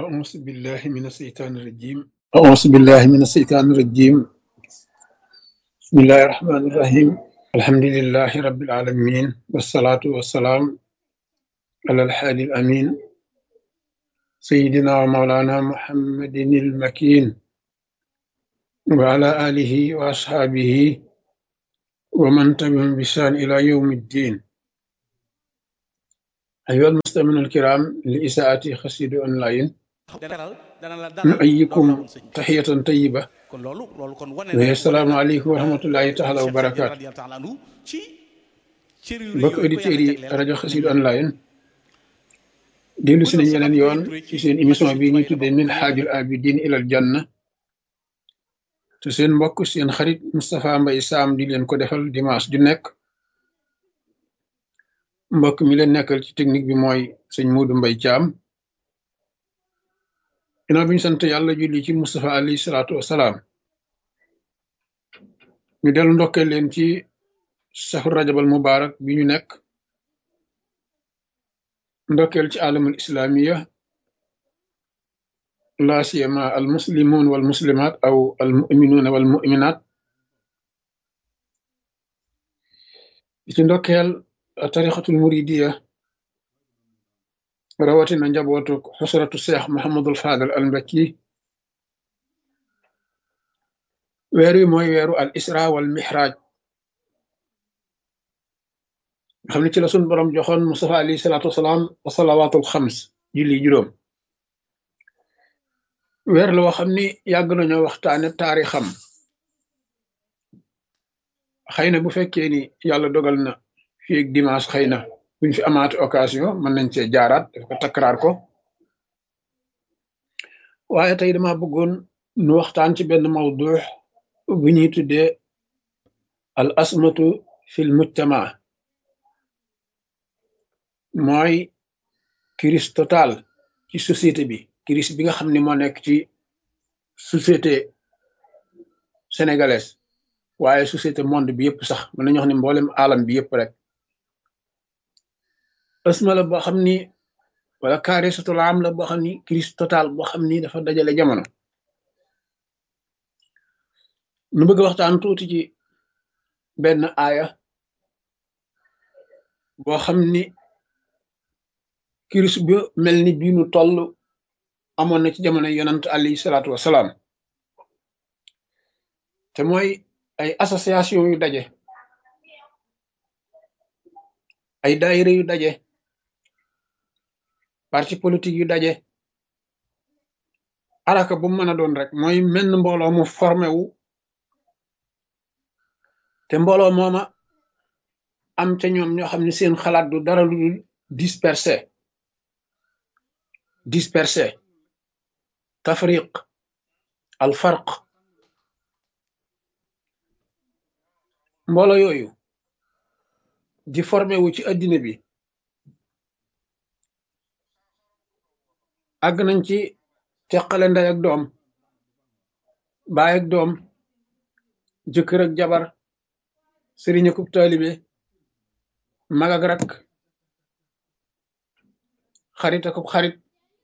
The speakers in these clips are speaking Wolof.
أعوذ بالله من الشيطان الرجيم أعوذ بالله من الشيطان الرجيم بسم الله الرحمن الرحيم الحمد لله رب العالمين والصلاة والسلام على الحادي الأمين سيدنا ومولانا محمد المكين وعلى آله وأصحابه ومن تبعهم بإحسان إلى يوم الدين أيها المستمعون الكرام لإساءة خسيد أونلاين dalal dana la dalal نؤيكم loolu la woon sëñ bi تحية طيبة kon loolu loolu kon wane وهي السلام عليكم ورحمة الله تعالى Cheikh Sidi وبركاته radiyallahu taala anhu ci cër yu rëy mbokk yooyu ko auditeurs yàlla yi jagleel rajo Xassida online dellu si nañ yeneen yoon ci seen émission bi ñu tuddee min xaajul abidin ilal janna te seen mbokk seen xarit Moustapha Mbaye Sam di leen ko defal dimanche ju nekk mbokk mi leen nekkal ci technique bi mooy sëñ Muudu Mbay Caam ginnaaw bi ñu sant yàlla julli ci Moustapha alayhi salaatu wasalaam ñu dellu ndokkee leen ci safar rajabal mubarak bi ñu nekk ndokkeel ci alamul islamiya la siyama al muslimun wal muslimat aw al muminuna wal muminat di ci ndokkeel tarixatul muridiya rawatina njabootu xusratu seex Muhammadul Fadal al Mbakki weer wi mooy weeru al isra wal mihraj nga xam ne ci la sun borom joxoon Mustafa alayhi salaatu wasalaam wa salawaatul xams julli juróom weer la woo xam ni yàgg nañoo waxtaane taarixam xëy na bu fekkee ni yàlla dogal na fii ak dimanche xëy na buñ fi amaati occasion mën nañ cee jaaraat daf ko takkaraar ko waaye tey dama bëggoon nu waxtaan ci benn mawdu bu ñuy tuddee al asmatu fil mujtama mooy crise totale ci société bi crise bi nga xam ne moo nekk ci société sénégalaise waaye société monde bi yëpp sax mën nañu wax ne mboolem alam bi yëpp rek asma la boo xam ni wala kaarisatul am la boo xam ni crise totale boo xam ni dafa dajale jamono nu bëgg waxtaan tuuti ci benn aaya boo xam ni crise bu mel ni bii nu toll amoon na ci jamono yonant alayhi salaatu wasalaam te mooy ay association yu daje ay daayira yu daje parti politique yu daje araka bu mu mën a doon rek mooy menn mbooloo mu formé wu te mbooloo mooma am ca ñoom ñoo xam ne seen xalaat du dara lu dul dispersé dispersé tafriq al farq mbooloo yooyu di formé wu ci addina bi àgg nañ ci teqale ndey ak doom baay ak doom jëkkër ak jabar sëriñ akub taalibe mag ak rak xarit akub xarit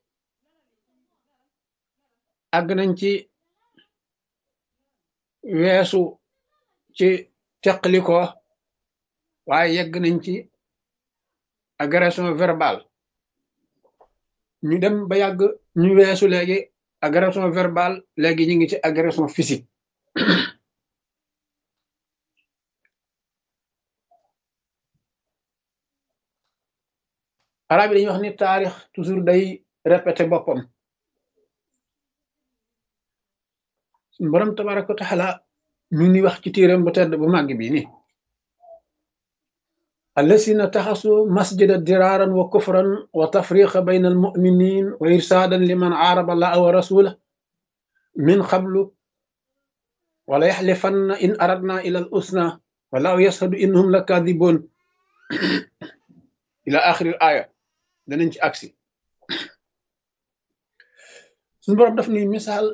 àgg nañ ci weesu ci teqali ko waaye yegg nañ ci agression verbale ñu dem ba yàgg ñu weesu léegi agression verbale léegi ñu ngi ci agression physique arab yi dañuy wax ni taarix toujours day répété boppam suñu borom tabaraka wa taala mi ngi wax ci téeram bu tedd bu màgg bi ni الذين اتخذوا مسجدا درارا وكفرا وتفريقا بين المؤمنين وإرسادا لمن عارض الله ورسوله من قبل ولا يحلفن إن أردنا إلى الحسنى والله يشهد إنهم لكاذبون إلى آخر الآية دننج أكسي suñu borom daf ni misaal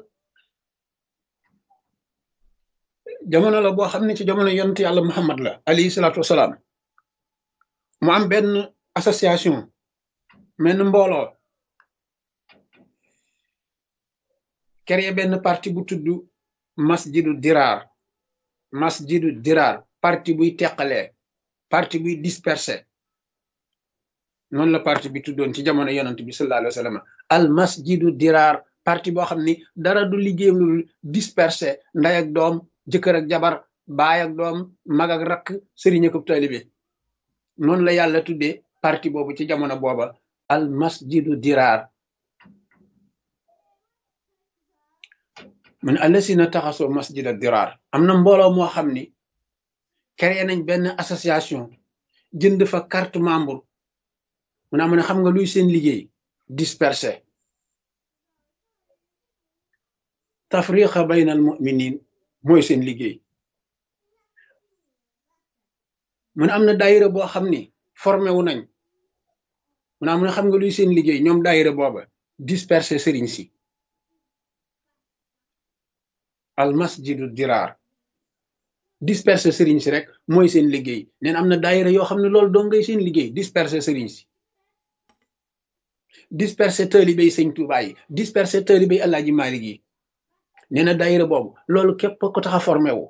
jamono la boo xam ne ci jamono yonent yàlla Muhammad la alayhi salaatu wasalaam mu am benn association menn mbooloo créé benn parti bu tudd masjidu diraar masjidu diraar parti buy teqalee parti buy dispersé noonu la parti bi tuddoon ci jamono yonent bi sallallahu alayhi wa sallam al masjidu diraar parti boo xam ni dara du liggéeyam lu dispersé nday ak doom jëkkër ak jabar baay ak doom mag ak rakk sëriñ ak taalibe noonu la yàlla tuddee parti boobu ci jamono booba al masjidu diraar mu ne allasina taxasoo masjida diraar am na mbooloo moo xam ni créé nañ benn association jënd fa carte membre mu ne mu ne xam nga luy seen liggéey dispersé tafriqa bayna al muminin mooy seen liggéey mu ne am na daayira boo xam ni formé wu nañ mu ne mu ne xam nga luy seen liggéey ñoom daayira booba dispersé sëriñ si al masjidu diraar dispersé sëriñ si rek mooy seen liggéey neen am na daayira yoo xam ne loolu doo ngay seen liggéey dispersé sëriñ si dispersé taalibey sëñ Tuubaa yi dispersé taalibey Alaaji Maalik yi nee na daayira boobu loolu képp ko tax a formé wu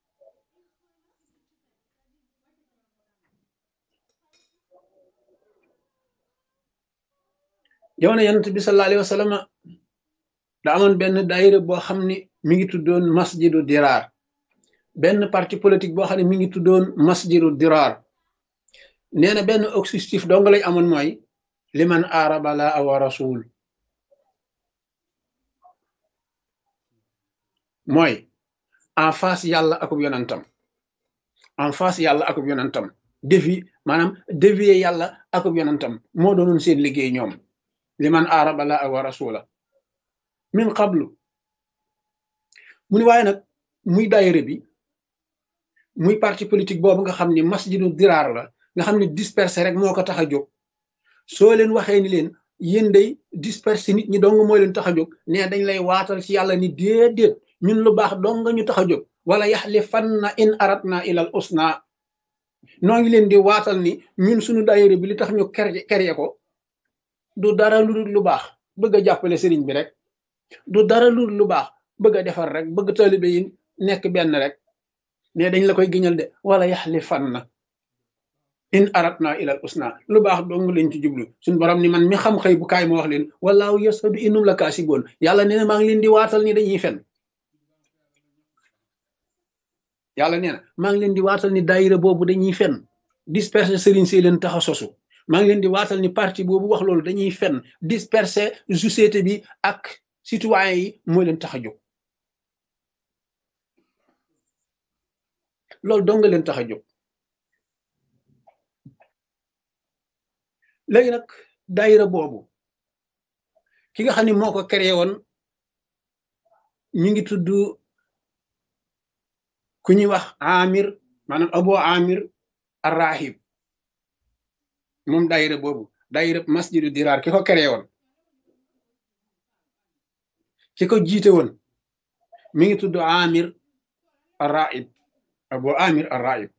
jamono yonent bi sallallahu alayhi wa sallam da amoon benn daayira boo xam ne mi ngi tuddoon masjidu diraar benn parti politique boo xam ne mi ngi tuddoon masjidu diraar nee na benn objectif dong lay amoon mooy liman aaraba la wa rasul mooy en face yàlla akub yonantam en face yàlla akub yonantam défi maanaam dévier yàlla akub yonantam moo doonoon seen liggéey ñoom liman aaraba la wa rasula min qablu mu ni waaye nag muy daayira bi muy parti politique boobu nga xam ni masjidu diraar la nga xam ne dispersé rek moo ko tax a jóg soo leen waxee ni leen yéen day dispersé nit ñi dong moo leen tax a jóg ne dañ lay waatal ci yàlla ni déedéet ñun lu baax dong nga ñu tax a jóg wala yaxlifanna in aratna ilal usna noo ngi leen di waatal ni ñun suñu daayira bi li tax ñu kerye ko du dara lu dul lu baax bëgg a jàppale sëriñ bi rek du dara lu dul lu baax bëgg a defar rek bëgg taalibe yi nekk benn rek ne dañ la koy giñal de wala yaxlifanna in aratna ilal usna lu baax dong lañ ci jublu suñu borom ni man mi xam xëy bu kaay ma wax leen walaahu yasadu innum la kaasiboon yàlla nee na maa ngi leen di waatal ni dañuy fen yàlla nee na maa ngi leen di waatal ni daayira boobu dañuy fen disperser sëriñ si leen tax a sosu maa ngi leen di waatal ni parti boobu wax loolu dañuy fen disperser société bi ak citoyen yi mooy leen tax a jóg loolu dong nga leen tax a jóg léegi nag daayira boobu ki nga xam ne moo ko créé woon ñu ngi tudd ku ñuy wax amir maanaam abo amir arrahib moom daayira boobu daayira masjidu diraar ki ko créé woon ki ko jiite woon mi ngi tudd amir arrahib abo amir arrahib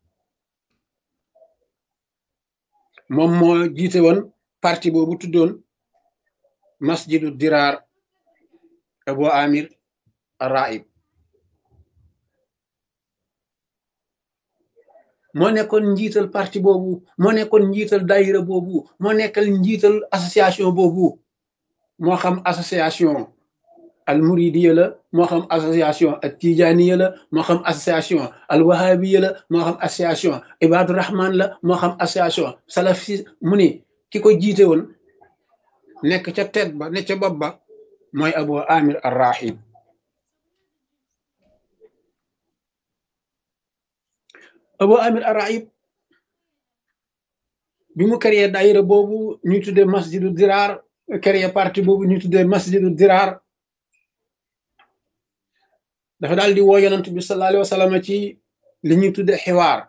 moom moo jiite woon parti boobu tuddoon masjidu diraar abo amir arrahib moo nekkoon njiital parti boobu moo nekkoon njiital daayira boobu moo nekkal njiital association boobu moo xam association al muridiya la moo xam association al tijaniya la moo xam association al wahabiya la moo xam association ibadu rahman la moo xam association salafi mu ni ki ko jiite woon nekk ca tet ba ne ca bopp ba mooy abu amir arrahib abu amir arrahib bi mu créé daayira boobu ñu tuddee masjidu diraar créé parti boobu ñu tuddee masjidu diraar dafa daal di woo yonent bi sallallahu alayhi wa sallam ci li ñuy tudde xiwaar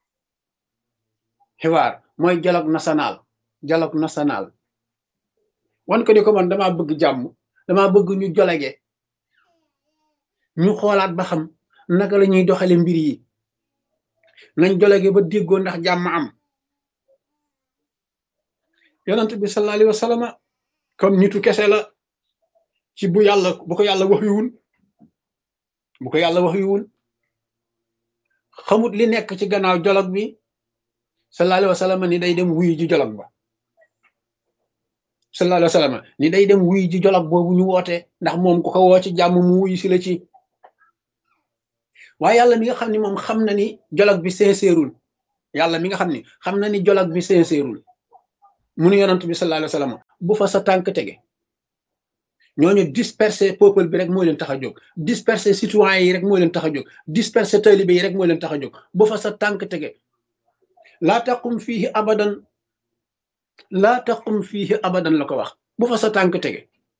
xiwaar mooy dialogue national dialogue national wan ko ni ko man damaa bëgg jàmm damaa bëgg ñu jolege ñu xoolaat ba xam naka la ñuy doxale mbir yi nañ jolege ba déggoo ndax jàmm am yonent bi sallallahu alayhi wa sallam comme nitu kese la ci bu yàlla bu ko yàlla wax yuwul bu ko yàlla wax yuwul xamut li nekk ci gannaaw jolog bi sallallahu alayhi wa sallam ni day dem wuyu ji jolog ba sallallahu alayhi wa sallam ni day dem wuyu ji jolog boobu ñu woote ndax moom ku ko woo ci jàmm mu wuyu si la ci waaye yàlla mi nga xam ni moom xam na ni jolog bi sincèreul yàlla mi nga xam ni xam na ni jolog bi sincèreul mu nu yonant bi sallallahu alayhi wa sallam bu fa sa tànk tege ñooñu disperser peuple bi rek moo leen tax a jóg disperser citoyens yi rek moo leen tax a jóg disperser talibé yi rek moo leen tax a jóg bu fa sa tànk tege laa taqum fiihi abadan laa taqum fiihi abadan la ko wax bu fa sa tànk tege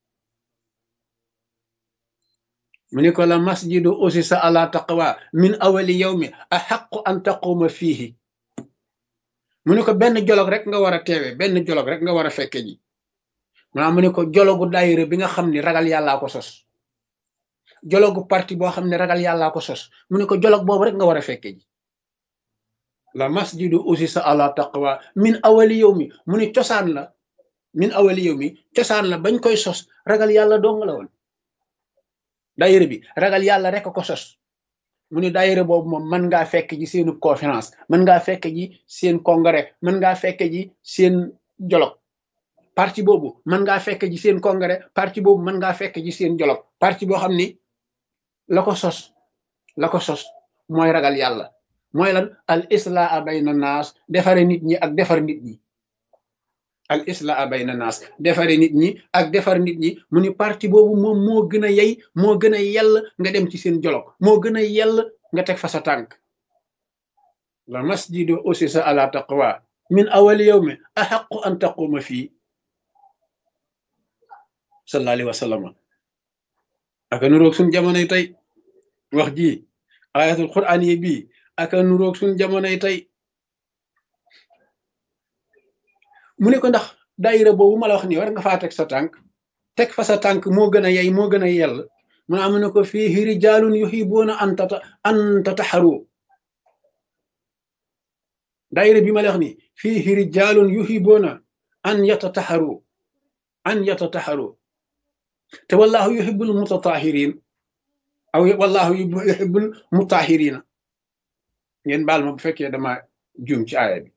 mu ne ko la masjidu usisa ala taqwa min awali yawmi axaqu an taquma fiihi mu ne ko benn jolog rek nga war a teewe benn jolog rek nga war a fekke ji maanaam mu ne ko jologu daayira bi nga xam ni ragal yàllaa ko sos jologu parti boo xam ne ragal yàllaa ko sos mu ne ko jolog boobu rek nga war a fekke ji la masjidu usisa ala taqwa min awali yow mi mu ne cosaan la min awali yow mi cosaan la bañ koy sos ragal yàlla dong la woon daayira bi ragal yàlla rek ko sos mu ne daayira boobu moom mën ngaa fekk ji seenu conférence mën ngaa fekk ji seen congrès mën ngaa fekk ji seen jolog parti boobu mën ngaa fekk ji seen congrès parti boobu mën ngaa fekk ji seen jolog parti boo xam ni la ko sos la ko sos mooy ragal yàlla mooy lan al islaa bayna naas defare nit ñi ak defar nit ñi al islaa bayna naas defare nit ñi ak defar nit ñi mu ni parti boobu moom moo gën a yey moo gën a yell nga dem ci seen jolog moo gën a yell nga teg fa sa tànk la masjidu usisa ala taqwa min awali yawmi axaqu an taquma fii sallallahu alayhi wa sallam aka nuroog suñ jamonoy tey wax ji ayatul quran yi bii aka nuroog suñ jamonoy tey mu ne ko ndax daayira boobu ma la wax nii war nga faa teg sa tànk teg fa sa tànk moo gën a yey moo gën a yell mu ne am ne ko fii rijaalun yuhibuuna an tata an tataxaru daayira bi ma la wax nii fii rijaalun yuhibuuna an yatataxaru an yatataxaru te wallahu yuhibbul mutatahirin aw wallahu yuhibbul mutahirina ngeen baal ma bu fekkee dama juum ci aaya bi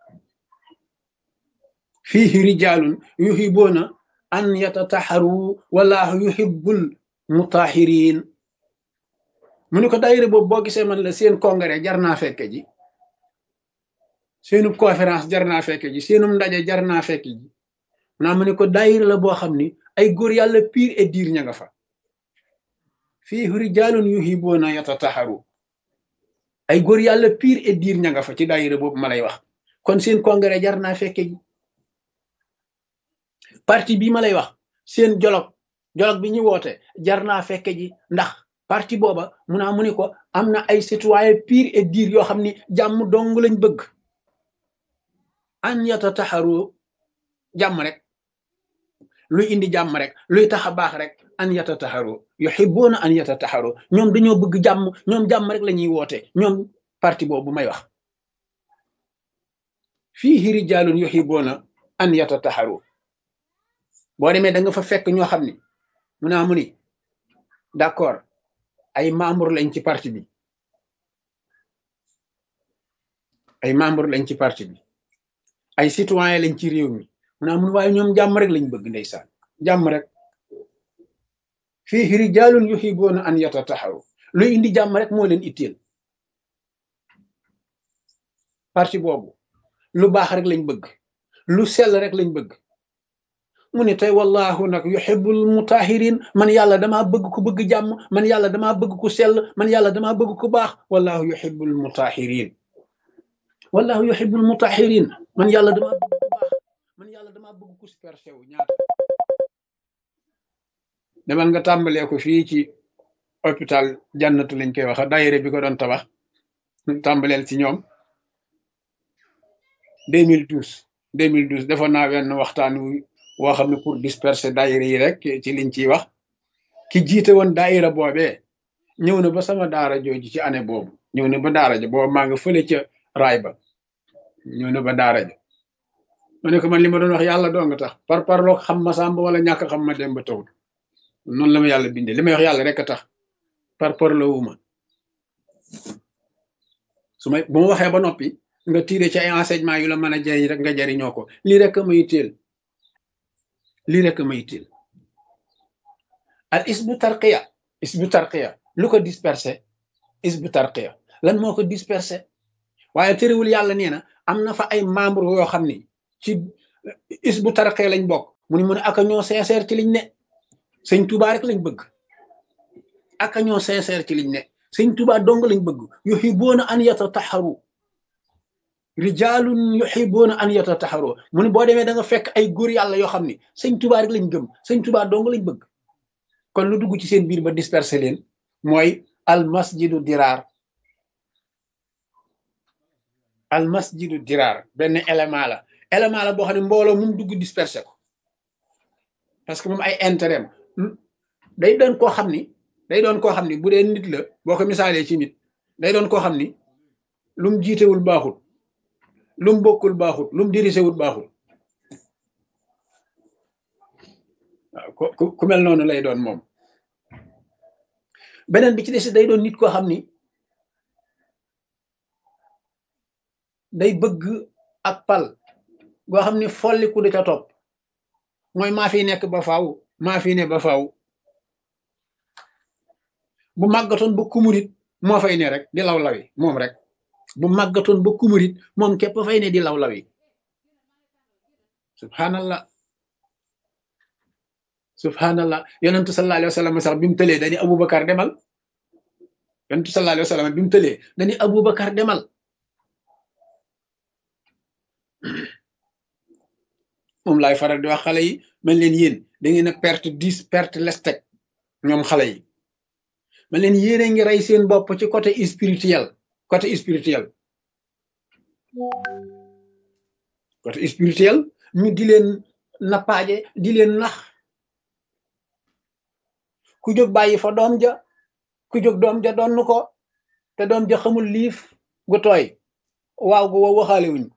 fiihi rijalun yuhibbuna an yatataharu wallahu yuhibbul mutahirin mu ni ko daayira boobu boo gisee man la seen congrès jar naa fekke ji seenub conférence jar naa fekke ji seenum ndaje jar naa fekke ji naa mu ne ko daayira la boo xam ni ay góor yàlla pire et dire ña nga fa fii rijaalun yuhibuuna yatataharu ay góor yàlla pire et dire ña nga fa ci daayira boobu ma lay wax kon seen congrès jar naa fekke ji parti bii ma lay wax seen jolog jolog bi ñu woote jar naa fekke ji ndax parti booba mu naa mu ne ko am na ay citoyen pire et dire yoo xam ni jàmm dong lañ bëgg an yatataharu jàmm rek luy indi jàmm rek luy tax a baax rek an yatataharu yuhibbuna an yatataharu ñoom dañoo bëgg jàmm ñoom jàmm rek la ñuy woote ñoom parti boobu may wax fiihi rijaalun yuhibbuna an yatataharu boo demee da nga fa fekk ñoo xam ni mu naa mu ni d'accord ay membre lañ ci parti bi ay membre lañ ci parti bi ay citoyen lañ ci réew mi mu naa mun waaye ñoom jàmm rek lañ bëgg ndeysaan jàmm rek fii rijaalun yuhibuuna an yatataharu luy indi jàmm rek moo leen itteel parti boobu lu baax rek lañ bëgg lu sell rek lañ bëgg mu ne tey wallahu nag yuhibbul mutahirin man yàlla damaa bëgg ku bëgg jàmm man yàlla damaa bëgg ku sell man yàlla damaa bëgg ku baax wallahu yuhibbul mutahirin wallahu yuhibbul mutahirin man yàlla damaa bëgg ku baax man yàlla damaa bëgg ku supersé wu ñaata demal nga tàmbalee ko fii ci hôpital jannatu lañ koy wax daayira bi ko doon tabax tàmbaleel ci ñoom 2012 2012 defoon naa wenn waxtaan woo xam ne pour disperser daayira yi rek ci liñ ciy wax ki jiite woon daayira boobee ñëw na ba sama daara jooju ci année boobu ñëw na ba daara ja boobu maa nga fële ca raay ba ñëw na ba daara ja ma ne ko man li ma doon wax yàlla doo nga tax par parloo xam ma sàmba wala ñàkk xam ma dem ba tawul noonu la ma yàlla bindee li may wax yàlla rek a tax par parlowuma su may bu ma waxee ba noppi nga tiire ci ay enseignement yu la mën a jariñ rek nga jariñoo ko lii rek a may teel lii rek a may teel al isbu tarqiya isbu tarqiya lu ko dispersé isbu tarqiya lan moo ko dispersé waaye terewul yàlla nee na am na fa ay membre yoo xam ni ci isbu tarqiya lañ bokk mu ni mu ne aka ñoo sincère ci liñ ne sëñ Tuubaa rek lañ bëgg aka ñoo sincère ci liñ ne sëñ Tuubaa dong lañ bëgg yuhibbuuna an yatataharu rijaalun yuhibbuuna an yatataharu mu ne boo demee da nga fekk ay góor yàlla yoo xam ni sëñ Tuubaa rek lañ gëm sëñ Tuubaa dong lañ bëgg kon lu dugg ci seen biir ba dispersé leen mooy al masjidu diraar al masjidu diraar benn élément la élément la boo xam ne mbooloo mum dugg dispersé ko parce que moom ay intérêt day doon koo xam ni day doon koo xam ni bu dee nit la boo ko misaalee ci nit day doon koo xam ni lu mu jiitewul baaxul lu mu bokkul baaxul lu mu dirisewul baaxul waaw ku ku mel noonu lay doon moom beneen bi ci des day doon nit koo xam ni day bëgg ak pal goo xam ni folliku da ca topp mooy maa fi nekk ba faaw maa fi ne ba faaw bu màggatoon ba kumurit moo fay ne rek di law lawi moom rek bu màggatoon ba kumurit moom képp fay ne di law lawi subhanallah subhanallah yonentu sallallahu alayhi wa sallam sax bi mu tëlee dañu abubakar demal yonentu sallallahu alayhi wa sallam bi mu tëlee dañu abubakar demal moom laay faral di wax xale yi man leen yéen da ngeen a perte dix perte lestek ñoom xale yi man leen yéen a ngi rey seen bopp ci côté spirituel côté spirituel côté spirituel ñu di leen nappaaje di leen nax ku jóg bàyyi fa doom ja ku jóg doom ja donn ko te doom ja xamul liif gu tooy waaw gu wow waxaale wuñ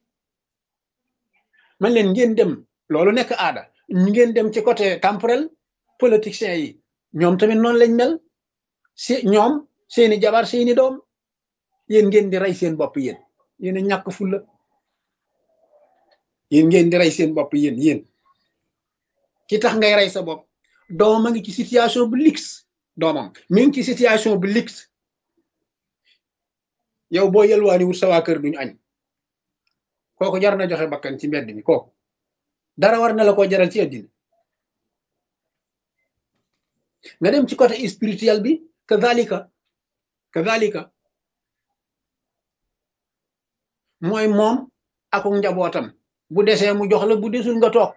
man leen ngeen dem loolu nekk aada ngeen dem ci côté temporel politiciens yi ñoom tamit noonu lañ mel si ñoom seeni jabar seeni doom yéen ngeen di rey seen bopp yéen yéen a ñàkk fulla yéen ngeen di rey seen bopp yéen yéen ki tax ngay rey sa bopp doomam a ngi ci situation bu lix doomam mi ngi ci situation bu lix yow boo yelwaani wut sa waa kër duñu añ kooku jar na joxe bakkan ci mbedd mi kooku dara war na la ko jaral ci àddina nga dem ci côté spirituel bi kadhalika kadhalika mooy moom ak njabootam bu desee mu jox la bu desul nga toog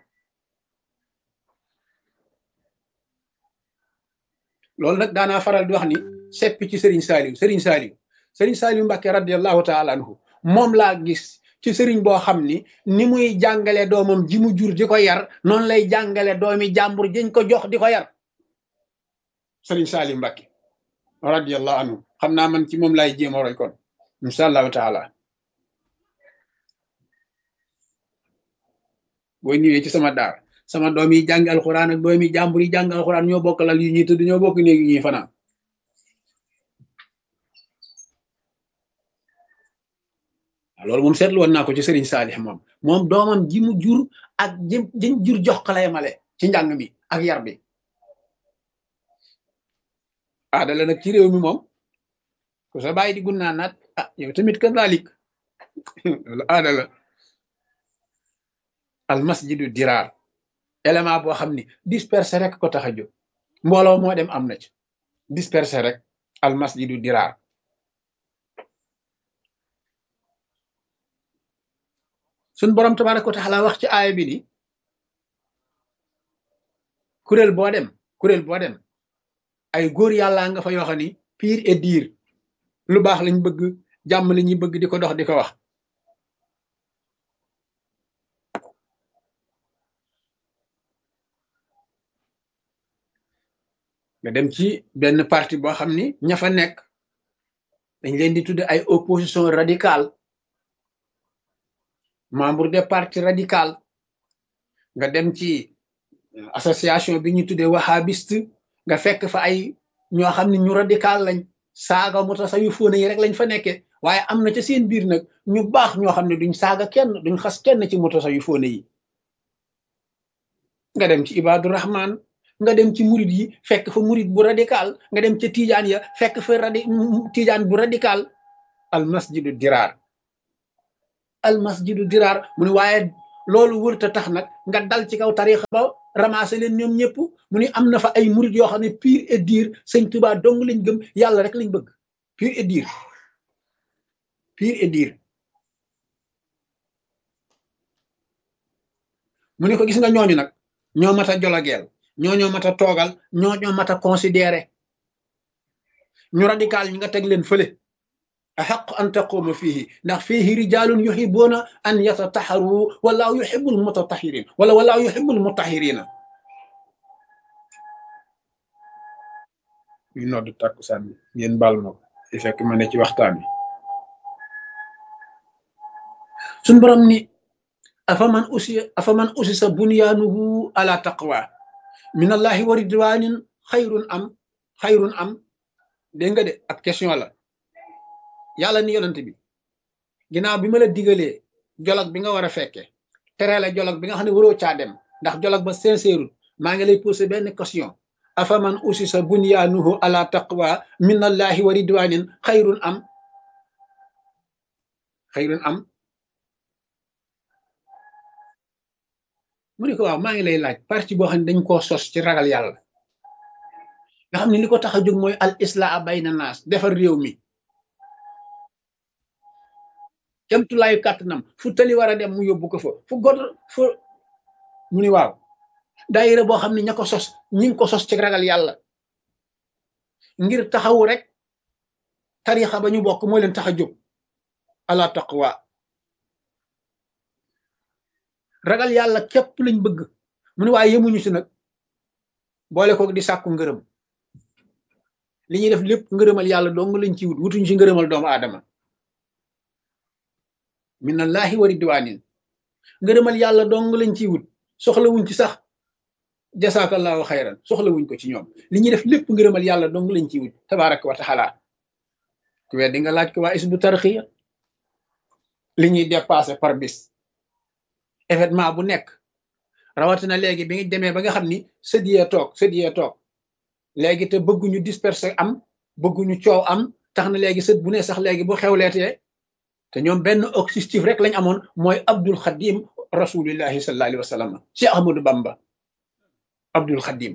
loolu nag daanaa faral di wax ni seppi ci Serigne Saliou Serigne Saliou Serigne Saliou Mbacke radiallahu taala anhu moom laa gis ci sëriñ boo xam ni ni muy jàngale doomam ji mu jur di ko yar noonu lay jàngale doomi jàmbur jiñ ko jox di ko yar sëriñ Saliou Mbacke radiallahu anhu xam naa man ci moom laay jéem a roy kon insha allahu taala booy ñëwee ci sama daar sama doom yi jàng alxuraan ak doomi jàmbur yi jàng alxuraan ñoo bokk lal yu ñuy tëdd ñoo bokk néeg yu ñuy fanaan loolu moom seetlu woon naa ko ci Serigne Saalix moom moom doomam ji mu jur ak ji ji jur jox ko lay male ci njàng mi ak yar bi aada la nag ci réew mi moom ku sa bàyyi di gunnaa naat ah yow tamit ka daalik loolu aada la al masjidu diraar élément boo xam ni dispersé rek ko tax a jóg mbooloo moo dem am na ci dispersé rek al masjidu diraar suñ borom tabaraka wa taala wax ci aaya bi ni kuréel boo dem kuréel boo dem ay góor yàlla nga fa yoo xam ni pire et dire lu baax lañ bëgg jàmm la ñuy bëgg di ko dox di ko wax nga dem ci benn parti boo xam ni ña fa nekk dañ leen di tudde ay opposition radicale membre des partis radical nga dem ci association bi ñu tuddee wahabiste nga fekk fa ay ñoo xam ne ñu radical lañ saaga mutasawwifoona yi rek lañ fa nekkee waaye am na ca seen biir nag ñu baax ñoo xam ne duñ saaga kenn duñ xas kenn ci mutasawwifoona yi nga dem ci ibadu rahman nga dem ci murid yi fekk fa murid bu radical nga dem ca tijaan ya fekk fa radi tijaan bu radical al masjidu diraar al masjidu diraar mu ne waaye loolu wërta tax nag nga dal ci kaw tarixa ba ramasser leen ñoom ñëpp mu ne am na fa ay murid yoo xam ne pur et dur sëñ Tuubaa dong lañ gëm yàlla rek lañ bëgg pur et dur pur et dur mu ne ko gis nga ñooñu nag ñoo mat a jolageel ñoo ñoo mat a toogal ñoo ñoo mat a considéré ñu radical ñi nga teg leen fële axaq an taquuma fiihi ndax fiihi rijalun yuhibuuna an yatataxaru walaahu yuhibul mutatahirin wala walaahu yuhibul mutahirina ñu noddu tàkkusaan bi ngeen baal ma ko di fekk ma ne ci waxtaan bi suñ borom ni afaman usi afaman usisa bunyaanuhu ala taqwa min allahi wa ridwanin xayrun am xayrun am dégg nga de ak question la yàlla ni yonent bi ginnaaw bi ma la digalee jolog bi nga war a fekke tere la jolog bi nga xam ne waroo caa dem ndax jolog ba sincère maa ngi lay posé benn question afaman usisa bunyaanuhu ala taqwa min allahi wa ridwanin xayrun am xayrun am mu ne ko waaw maa ngi lay laaj parti boo xam ne dañ koo sos ci ragal yàlla nga xam ne li ko tax a jóg mooy al islaa bayna naas defar réew mi kemtulaayu kàttanam fu tali war a dem mu yóbbu ko fa fu god fu mu ni waaw daayira boo xam ne ña ko sos ñi ngi ko sos ci ragal yàlla ngir taxawu rek tarixa ba ñu bokk moo leen tax a jóg ala taqwa ragal yàlla képp lañ bëgg mu ne waaye yemuñu si nag boole ko di sàkku ngërëm li ñuy def lépp ngërëmal yàlla dong lañ ci wut wutuñu si ngërëmal doomu aadama minallahi wa ridwanin ngërëmal yàlla dong lañ ciy wut soxla wuñ ci sax jasaakallahu xayran soxla wuñ ko ci ñoom li ñuy def lépp ngërëmal yàlla dong lañ ciy wut tabaraka wa taala ku weddi nga laaj ko waa isbu tarxiya li ñuy dépassé par bis événement bu nekk rawatina léegi bi nga demee ba nga xam ni sëdiyee toog sëdiyee toog léegi te bëgguñu disperser am bëgguñu coow am tax na léegi sët bu ne sax léegi bu xewleetee te ñoom benn objectif rek lañ amoon mooy abdul xadim rasulillahi sallallahu alayhi wa sallam cheikh ahmadou bamba abdul xadim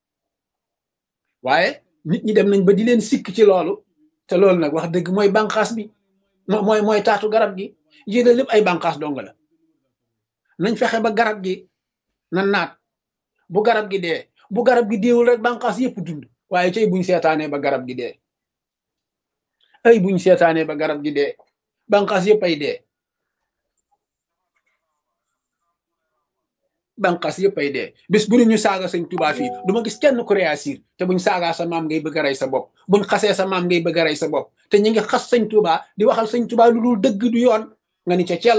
waaye nit ñi dem nañ ba di leen sikk ci loolu te loolu nag wax dëgg mooy bànqaas bi mooy mooy taatu garab gi yéene lépp ay bànqaas dong la nañ fexe ba garab gi na naat bu garab gi dee bu garab gi deewul rek bànqaas yëpp dund waaye cay buñ seetaanee ba garab gi dee ay buñ seetaanee ba garab gi dee bànqaas yëpp ay dee bànqaas yëpp ay dee bis bu ñu saaga sëñ Tuubaa fii du ma gis kenn ku réagir te buñ saagaa sa maam ngay bëgg a rey sa bopp buñ xasee sa maam ngay bëgg a rey sa bopp te ñu ngi xas sëñ Tuubaa di waxal sëñ Tuubaa lu dul dëgg du yoon nga ni ca cel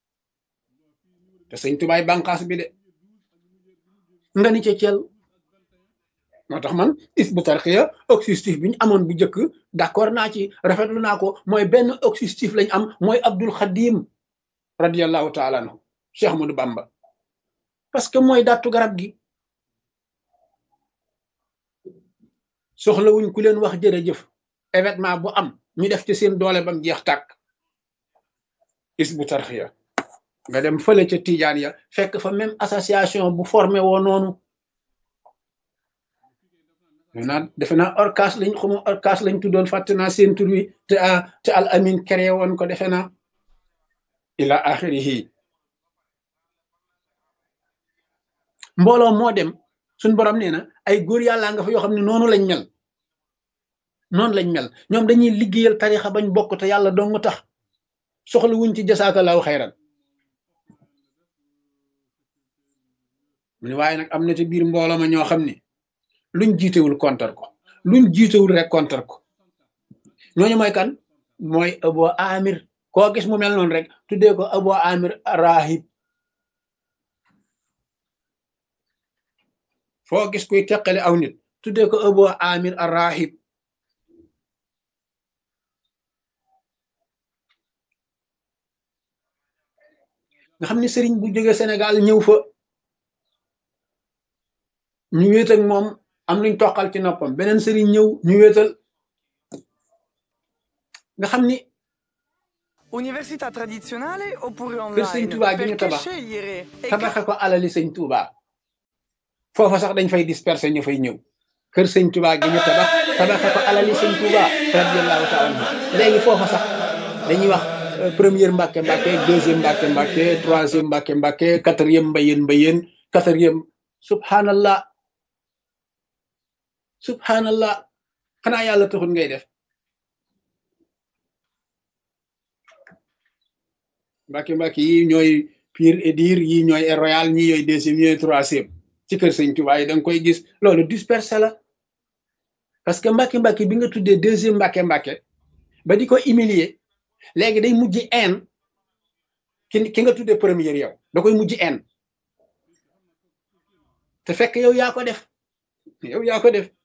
te sëñ Tuubaa bànqaas bi de nga ni ca cel moo tax man is bu tarxiya objectif bi ñu amoon bu njëkk d'accord naa ci rafetlu naa ko mooy benn objectif lañ am mooy Abdul Xadim radiallahu taala anhu Cheikh Ahmadou Bamba parce que mooy dattu garab gi soxlawuñ ku leen wax jërëjëf événement bu am ñu def ci seen doole bam jeex tàkk is bu tarxiya nga dem fële ca Tijaan ya fekk fa même association bu formé woo noonu naa defe naa orcas lañ xamu orcas lañ tuddoon fàtte naa seen tur wi te te al amin créé woon ko defe naa ila axirihi mbooloo moo dem suñ borom nee na ay góor yàllaa nga fa yoo xam ne noonu lañ mel noonu lañ mel ñoom dañuy liggéeyal tarixa bañ bokk te yàlla dong tax soxla wuñ ci jasaakalaahu xayran mu ne waaye nag am na ci biir mbooloo ma ñoo xam ne luñ jiitewul kontar ko luñ jiitewul rek kontar ko ñooñu mooy kan mooy abo amir koo gis mu mel noonu rek tuddee ko abo amir rahib foo gis kuy teqale aw nit tuddee ko Abu Amir ar-Rahib nga xam ne sëriñ bu jóge Sénégal ñëw fa ñu wéet ak moom am luñ toqal ci noppam beneen sëriñ ñëw ñu wéetal nga xam ni Università tradizionale oppure kër sëñ online? Touba gi ñu Perché tabax scegliere? E tabaxe ko alali sëñ Touba foofa sax dañ fay disperser ñu fay ñëw kër sëñ Touba gi ñu tabax tabaxe ko alali sëñ Touba radiyallahu taala anhu léegi foofa sax dañuy wax euh, première mbàkke mbàkke deuxième mbàkke mbàkke troisième mbàkke mbàkke quatrième mbayeen mbayeen quatrième subhanallah subhanallah xanaa yàlla taxul ngay def mbàkke mbàkke yi ñooy pire et dire yi ñooy Air royal ñi ñooy deuxième ñooy troisième ci kër sëñ Tuubaa yi da nga koy gis loolu dispersé la parce que mbàkke mbàkke bi nga tuddee deuxième mbàkke mbàkke ba di ko humilier léegi day mujj en ki ki nga tuddee première yow da koy mujj en te fekk yow yaa ko def yow yaa ko def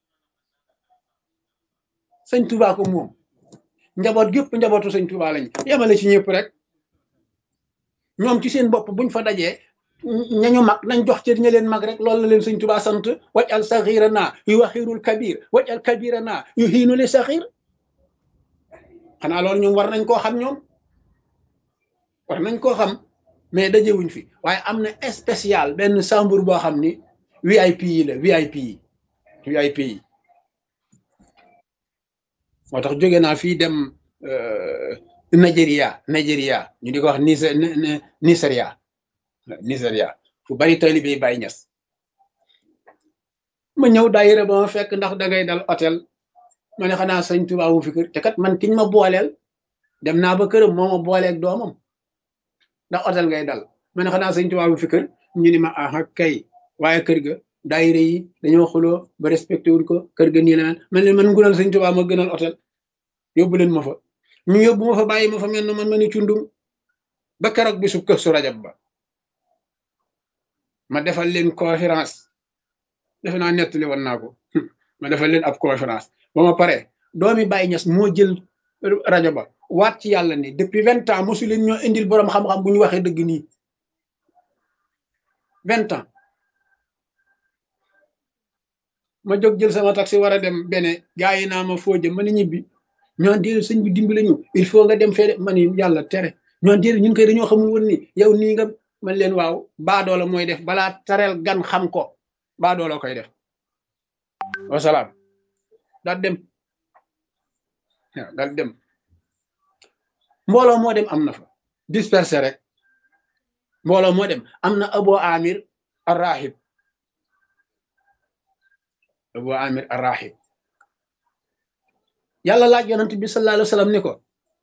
sëñ Tuubaa ko moom njaboot gépp njabootu sëñ Tuubaa lañ yemale ci ñëpp rek ñoom ci seen bopp buñ fa dajee ñañu mag nañ jox cër ña leen mag rek loolu la leen sëñ Tuubaa sant waj al saxira naa yu waxirul kabir waj al kabira naa yu xiinu li saxir xanaa loolu ñoom war nañ koo xam ñoom war nañ koo xam mais dajewuñ fi waaye am na spécial benn chambre boo xam ni VIP yi la VIP yi VIP yi moo tax jóge naa fii dem euh, Nigeria Nigeria ñu di ko wax Niger Nigeria Nigeria fu bari taalibe yi Baay Ñas ma ñëw daayira ba ma fekk ndax dangay dal hôtel ma ne xanaa sëñ Tuubaa wu fi kër te kat man kiñ ma booleel dem naa ba këram moo ma booleeg doomam ndax hôtel ngay dal ma ne xanaa sëñ Tuubaa wu fi kër ñu ni ma aha kay waaye kër ga daayira yi dañoo xuloo ba respecté wul ko kër ga nii la man leen man ngunal sëñ Tuubaa ma gënal hôtel yóbbu leen ma fa ñu yóbbu ma fa bàyyi ma fa mel na man ma ni cundum ba keroog bisu kër su rajab ba ma defal leen conférence defe naa nettali woon naa ko ma defal leen ab conférence ba ma pare doomi Baye Niass moo jël rajo ba waat ci yàlla ni depuis vingt ans mosu leen ñoo indil boroom xam-xam bu ñu waxee dëgg nii vingt ans ma jóg jël sama taxi war a dem bene gaa yi naa ma foo jëm ma ni ñibbi ñoo déedéet sëñ bi dimbale ñu il faut nga dem fee ma ni yàlla tere ñoo déedéet ñun koy dañoo xamul woon ni yow nii nga man leen waaw baadoola mooy def balaa tareel gan xam ko baadoola koy def wasalaam daal dem waaw daal dem mbooloo moo dem am na fa dispersé rek mbooloo moo dem am na Abu Amir arrahib Abu Amir arrahib yàlla laaj yonent bi sallallahu alayhi wa sallam ni ko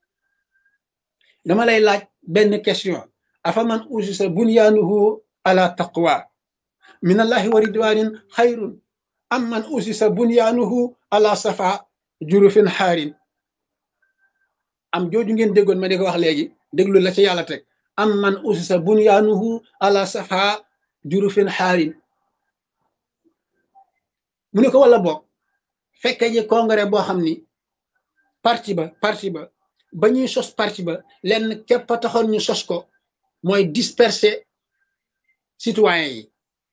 dama lay laaj benn question afa man usisa bunyaanuhu ala taqwa min allahi wa ridwanin xayrun am man usisa bunyaanuhu ala safa jurufin xaarin am jooju ngeen déggoon ma di ko wax léegi déglu la ci yàlla teg am man usisa bunyaanuhu ala safa jurufin xaarin mu ne ko wala boog fekke ji congrès boo xam ni parti ba parti ba ba ñuy sos parti ba lenn képp a taxoon ñu sos ko mooy disperser citoyens yi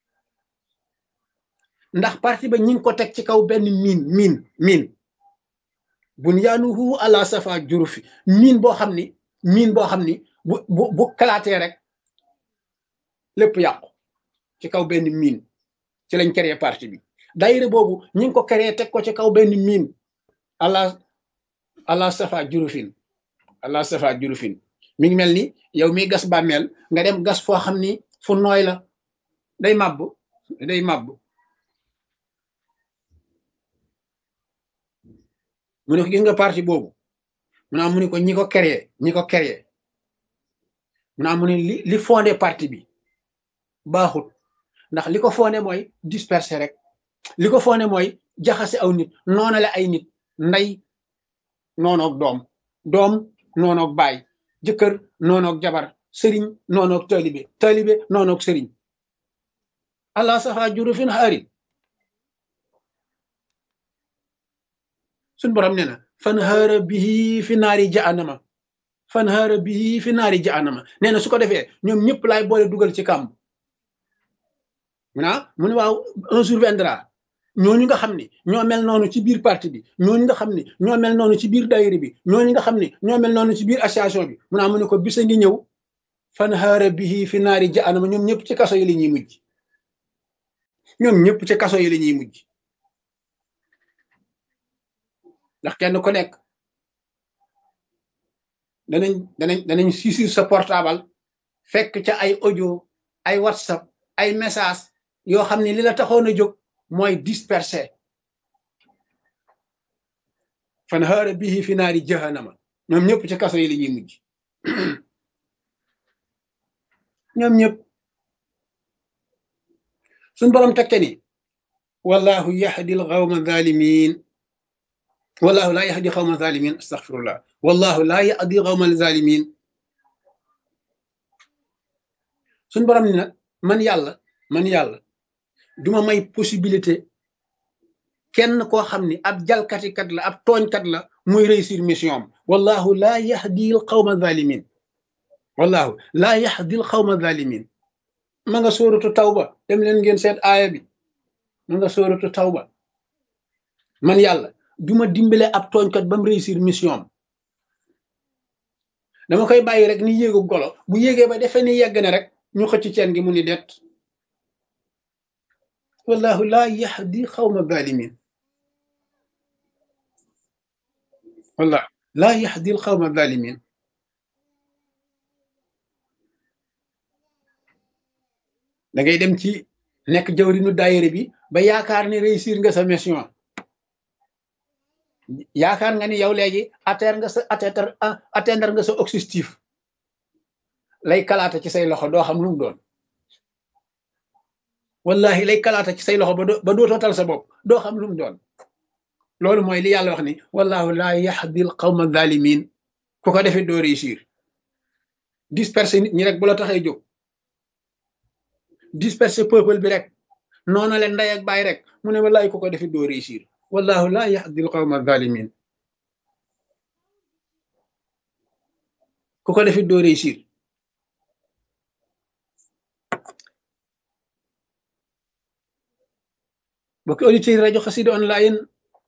ndax parti ba ñi ngi ko teg ci kaw benn miin miin miin bunyaanuhu ala safa jurufi miin boo xam ni miin boo xam ni bu bu bu kalaatee rek lépp yàqu ci kaw benn miin ci lañ créé parti bi daayira boobu ñi ngi ko créé teg ko ci kaw benn miin ala ala safa jurufin ala safa jurufin mi ngi mel ni yow mi gas bàmmeel nga dem gas foo xam ni fu nooy la day màbb day màbb mu ne ko gis nga parti boobu mu naa mu ne ko ñi ko créé ñi ko créé mu naa mu ne li li fondé parti bi baaxut ndax li ko fondé mooy disperser rek li ko fondé mooy jaxase aw nit noonale ay nit ndey noonoog doom doom noonoog baay jëkkër noonoog jabar sëriñ noonoog taalibe taalibe noonoog sëriñ allah safa jurufin xaarin suñ borom nee na fan haara bihi fi naari jahannama fan haara bihi fi naari jahannama nee na su ko defee ñoom ñëpp laay boole dugal ci kàmb mu ne mu ne waaw un jour viendra ñooñu nga xam ni ñoo mel noonu ci biir parti bi ñooñu nga xam ni ñoo mel noonu ci biir daayira bi ñooñu nga xam ni ñoo mel noonu ci biir association bi mu naa mu ne ko bisa ngi ñëw fan haara bihi fi naari jahannama ñoom ñëpp ci kaso yi la ñuy mujj ñoom ñëpp ci kaso yi la ñuy mujj ndax kenn ku nekk danañ danañ danañ saisir sa portable fekk ca ay audio ay whatsapp ay message yoo xam ne li la taxoon a jóg mooy dispersé fan haara bihi fi naari jahannama ñoom ñëpp ci kaso yi la ñuy mujj ñoom ñëpp suñ borom tekke ni wallahu yahdi al qawma zalimin wallahu laa yahdi qawma zalimin astaghfirullah wallahu laa yahdi qawma zalimin suñ borom ni nag man yàlla man yàlla duma may possibilité kenn koo xam ni ab jalkatikat la ab tooñkat la muy réussir mission am wallahu laa yahdi al qawma zalimin wallahu laa yahdi al qawma zalimin ma nga sóoratu tawba dem leen ngeen seet aaya bi ma nga sóoratu tawba man yàlla duma dimbale ab tooñkat ba mu réussir mission am dama koy bàyyi rek ni yéegu golo bu yéegee ba defee ni yegg na rek ñu xëcc ceen gi mu ni det wallahu laa yahdi xawma zalimin wallahu laa yahdi xawma zalimin da ngay dem ci nekk jawrinu daayira bi ba yaakaar ni réussir nga sa mission yaakaar nga ni yow léegi atteindre nga sa atteindre atteindre nga sa objectif lay kalaata ci say loxo doo xam lu mu doon wallahi lay kalaata ci say loxo ba doo ba dootoo tal sa bopp doo xam lu mu doon loolu mooy li yàlla wax ni wallahu laa yahdi al qawma zalimin ku ko defee doo réussir disperser nit ñi rek bu la taxee jóg disperser peuple bi rek noona leen ndey ak baay rek mu ne wallahi ku ko defee doo réussir wallahu laa yahdi al qawma zalimin ku ko defee doo réussir bokki auditeurs rajo xasida online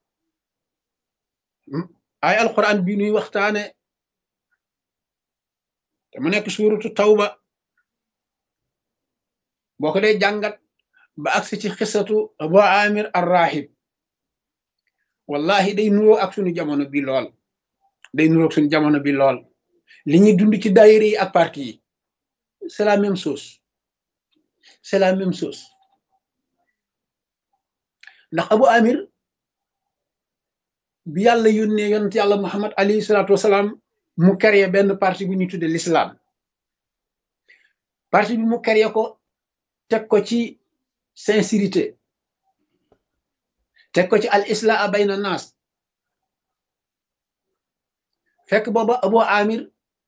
ay alquran bi nuy waxtaane te mu nekk suuratu tawba boo ko dee jàngat ba agsi ci xisatu abu amir arrahib wallahi day nuroo ak suñu jamono bi lool day nuroo ak suñu jamono bi lool li ñuy dund ci daayira yi ak parti yi c'est la même chose c'est la même chose ndax abu amir bi yàlla yónnee yonent yàlla muhammad alayhi salaatu wasalaam mu créé benn parti bu ñuy tudde l'islam parti bi mu créé ko teg ko ci sincérité teg ko ci al islaa bayna naas fekk booba abu amir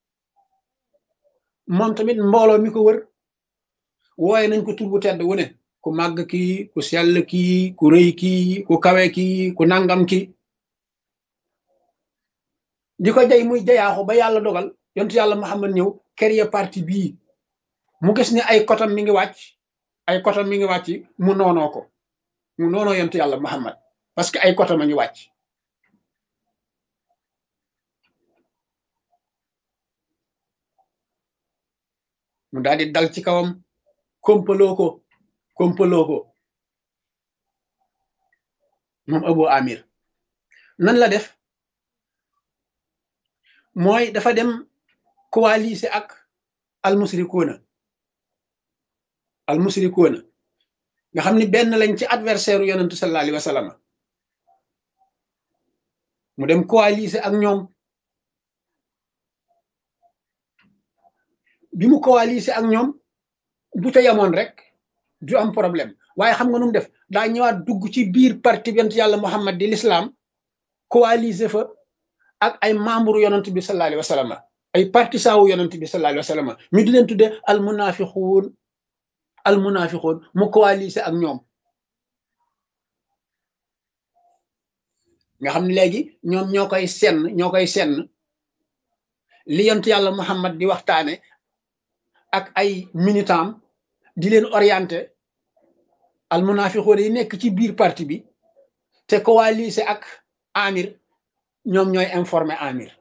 moom tamit mbooloo mi ko wër wooye nañ ko tur bu tedd wu ne ku màgg kii ku sell kii ku rëy kii ku kawe kii ku nangam kii di ko jay muy jayaaxu ba yàlla dogal yontu yàlla Muhammad ñëw créer parti bii mu gis ne ay kotam mi ngi wàcc ay kotam mi ngi wàcc mu noonoo ko mu noonoo yontu yàlla Muhammad parce que ay kotam a ngi wàcc mu daal di dal ci kawam kompaloo ko kompaloo ko moom Abu Amir nan la def mooy dafa dem coaliser ak almusrikuuna almusrikuuna nga xam ni benn lañ ci adversaire u yonentu sallallahu alayhi wa sallam mu dem coaliser ak ñoom bi mu coaliser ak ñoom bu ca yamoon rek du am problème waaye xam nga nu mu def daa ñëwaat dugg ci biir parti yonent yàlla Muhammad di l'islam coaliser fa ak ay membre yonent bi sallallahu alayhi wa sallam ay partisan wu yonent bi sallallahu alayhi wa sallam ñu di leen tudde al munafiquun al munafiquun mu coaliser ak ñoom nga xam ne léegi ñoom ñoo koy senn ñoo koy senn li yont yàlla Muhammad di waxtaane ak ay militant di leen orienté al munafiqoon yi nekk ci biir parti bi te coalisé ak amir ñoom ñooy informé amir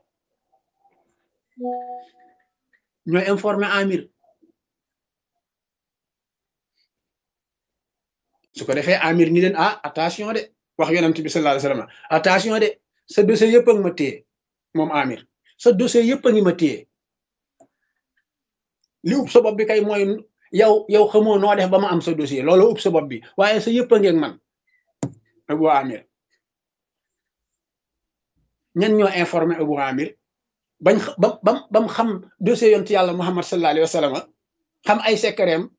ñooy informé amir su ko defee amir ni leen ah attention de wax yonent bi sallallahu alayhi wasallam attention de sa dossier yëpp a ngi ma téye moom amir sa dossier yëpp a ngi ma téye li ub sa bopp bi kay mooy yow yow xamoo noo def ba ma am sa dossier loolu ub sa bopp bi waaye sa yëpp a ngeeg man Abu Amir ñen ñoo informé Abu Amir bañ ba bam bam xam dossier yontu yàlla Muhammad sallallahu alayhi wa sallam xam ay secretam